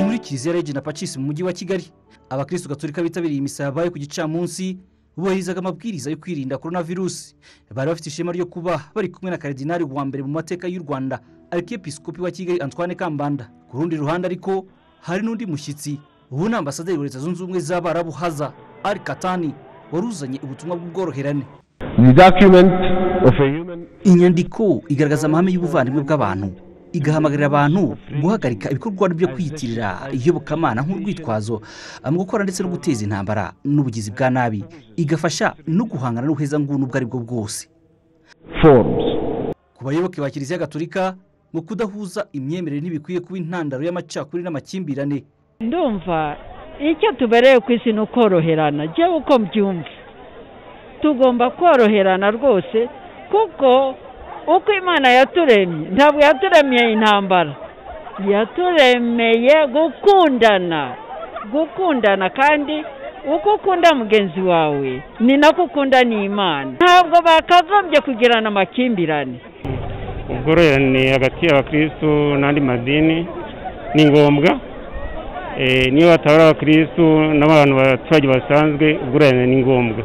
muri kiliziya regina pacis mu mujyi wa kigali abakirisitu gaturika bitabiriye imisa yabaye ku gicamunsi bubahirizaga amabwiriza yo kwirinda korona virusi bari bafite ishema ryo kuba bari kumwe na karidinari wa mbere mu mateka y'u rwanda arikepiskopi wa kigali antoine kambanda ku rundi ruhande ariko hari n'undi mushyitsi ubu ni ambasaderi wa leta zunze ubumwe z'abarabu haza ari katani wari uzanye ubutumwa bw'ubworoherane The document of a human inyandiko igaragaza amahame y'ubuvandimwe bw'abantu igahamagarira abantu guhagarika ibikorwa byo kwiyitirira iyobokamana nk'urwitwazo mu gukora ndetse no guteza intambara n'ubugizi bwa nabi igafasha no guhangana n'ubuhezanguni ubwo ari bwo bwose forms. ku bayoboke ba kiliziya gaturika mu kudahuza imyemerere ntibikwiye kuba intandaro y'amacakuri n'amakimbirane ndumva icyo tubereye ku isi ni ukoroherana njyewe uko mbyumva tugomba koroherana rwose kuko uko imana yaturemye ntabwo yaturemeye intambara yaturemeye gukundana gukundana kandi uko ukunda mugenzi wawe ni nako ukunda n'imana ntabwo bakagombye kugirana amakimbirane ubworoherane hagati y'abakirisitu n'andi madini ni ngombwa Eh, niyo batabara abakirisitu n'abantu abaturage basanzwe ubworoherane ni ngombwa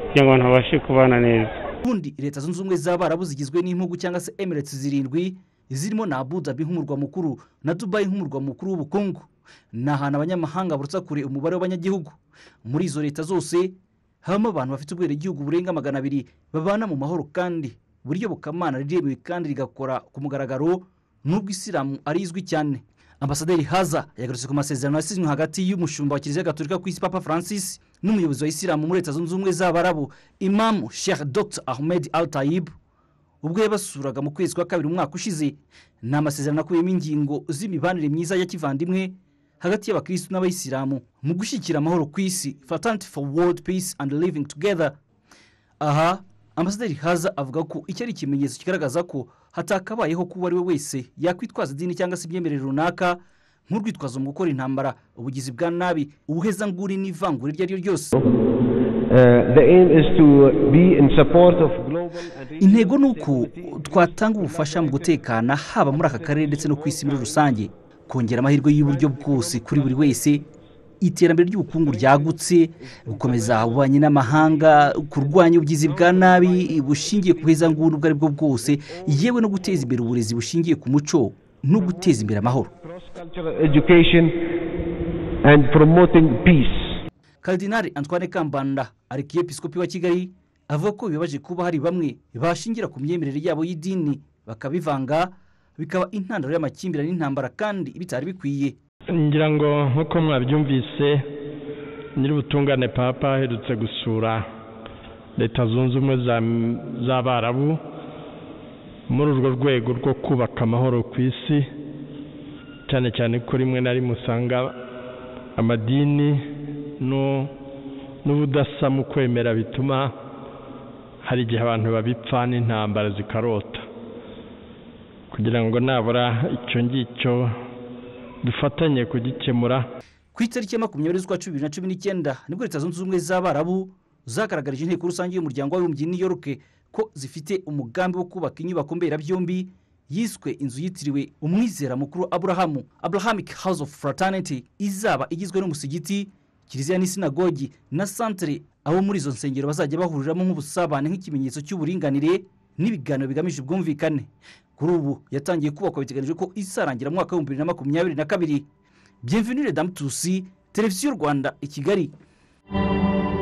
kugira ngo abantu babashe kubana neza ubundi leta zunze ubumwe z'abarabu zigizwe n'impugu cyangwa se emiretse zirindwi zirimo na abu dhabi nk'umurwa mukuru na dubayi nk'umurwa mukuru w'ubukungu ni ahantu abanyamahanga barutsa kure umubare w'abanyagihugu muri izo leta zose habamo abantu bafite ubwenegihugu burenga magana abiri babana mu mahoro kandi buryo bukamana riremewe kandi rigakora ku mugaragaro n'ubwo isilamu ari izwi cyane ambasaderi haza yagarutse ku masezerano yasinywe hagati y'umushumba wa kiliziya gaturika ku isi papa francis n'umuyobozi wa isilamu muri leta zunze ubumwe z'abarabu imamu sheikh dr ahmed al tayib ubwo yabasuraga mu kwezi kwa kabiri umwaka ushize ni amasezerano akubiyemo ingingo z'imibanire myiza ya kivandimwe hagati y'abakirisitu n'abayisilamu mu gushyigikira amahoro ku isi fatanity for world peace and living together aha ambasaderi haza avuga ko iki ari ikimenyetso kigaragaza ko hatakabayeho kuba ari we wese yakwitwaza idini cyangwa se imyemerere runaka nk'urwitwazo mu gukora intambara ubugizi bwa nabi ubuhezanguni n'ivangura iryo ari ryo ryose Uh, the aim is to be in support of global and regional intego ni uko twatanga ubufasha mu gutekana haba muri aka karere ndetse no ku isi muri rusange kongera amahirwe y'uburyo bwose kuri buri wese iterambere ry'ubukungu ryagutse gukomeza ububanyi n'amahanga kurwanya ubugizi bwa nabi bushingiye ku buhezanguni ubwo ari bwo bwose yewe no guteza imbere uburezi bushingiye ku muco no guteza imbere amahoro cross-cultural education and promoting peace. karidinari antoine kambanda arikiyepisicopi wa kigali avuga ko bibabaje kuba hari bamwe bashingira ku myemerere yabo y'idini bakabivanga bikaba intandaro y'amakimbirane n'intambara kandi bitari bikwiye ngira ngo nk'uko mwabyumvise nyir'ubutungane papa aherutse gusura leta zunze ubumwe za- z'abarabu muri urwo rwego rwo kubaka amahoro ku isi cyane cyane ko rimwe na rimwe usanga amadini n'u- n'ubudasa mu kwemera bituma hari igihe abantu babipfa n'intambara zikarota kugira ngo nabura icyo ngicyo dufatanye kugikemura ku itariki ya makumyabiri z'ukwa cumi bibiri na cumi n'icyenda nibwo leta zunze ubumwe z'abarabu zagaragarije inteko rusange y'umuryango w'abibumbye i new york ko zifite umugambi wo kubaka inyubako mberabyombi yiswe inzu yitiriwe umwizera mukuru aburahamu abrahamic house of fraternity izaba igizwe n'umusigiti kiliziya n'isinagogi na santere abo muri izo nsengero bazajya bahuriramo nk'ubusabane nk'ikimenyetso cy'uburinganire n'ibiganiro bigamije ubwumvikane kuri ubu yatangiye kubakwa biteganyijwe ko izarangira mu mwaka w'ibihumbi bibiri na makumyabiri na kabiri bienvenue les dames tusi televiziyo rwanda i kigali